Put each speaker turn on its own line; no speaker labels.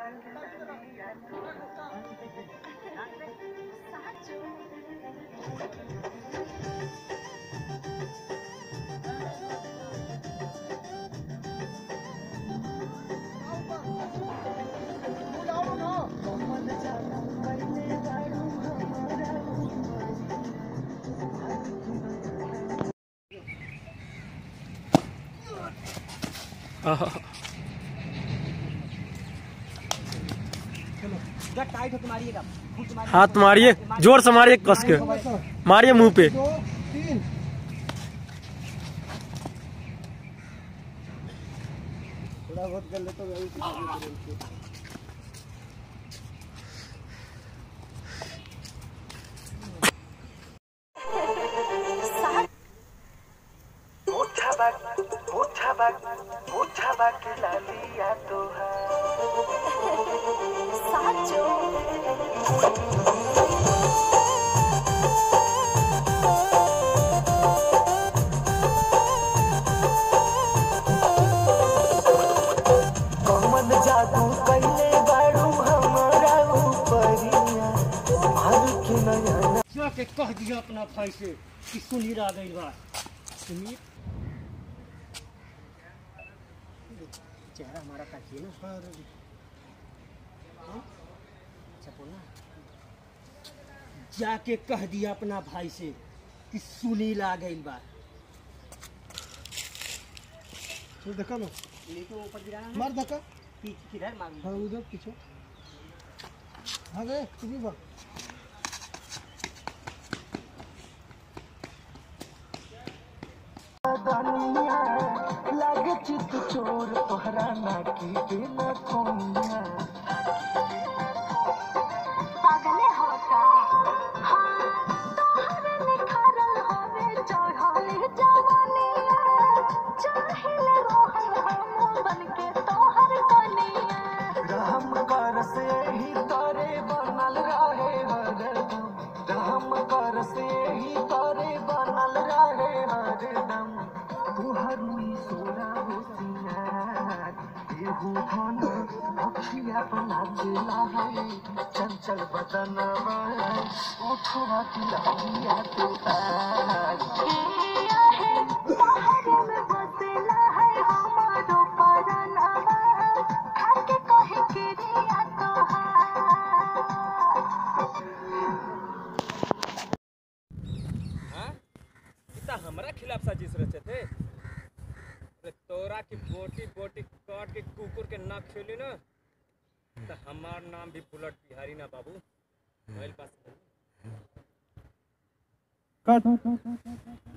हाथ मारिए जोर से मारिए कस के मारिए मुंह पे
दो तीन थोड़ा बहुत कर ले तो वही
कौन जादू कैले बाड़ू हमारा ऊपरिया मार के नयना
जाके कह दिया अपना भाई से कि सुनील आ गई बा सुनील चेहरा हमारा ताकिए ना हाँ? अच्छा बोला जाके कह दिया अपना भाई से कि सुनील आ गई बा
तो देखा ना
लेकिन ऊपर गिरा
मार धक्का
पीछे किधर मारू
हाँ उधर पीछे हाँ गए किसी बार
दानिया लागे चित चोर तोहरा नाकी के न खोनिया
पागले होता हाँ तोहरे निखारल होवे चढ़ले जवानिया चाहिले रोहल हम बनके तोहर कनिया
राम कर से ही तारे बनल रहे हरदम राम कर से ही तारे बनल रहे हरदम तुहर ही सोना हो सिंगार एहू धन अखिया बना दिला है चंचल बदनवा ओठवा की लगिया तो आज
किया है तोहरे में बसेला है हमारो परनवा खाके कहे किरिया तोहार
इतना हमारा खिलाफ साजिश रचे थे अरे तोरा की बोटी बोटी काट के कुकुर के नाक खेली ना तो हमार नाम भी बुलेट बिहारी ना बाबू मोबाइल पास
काट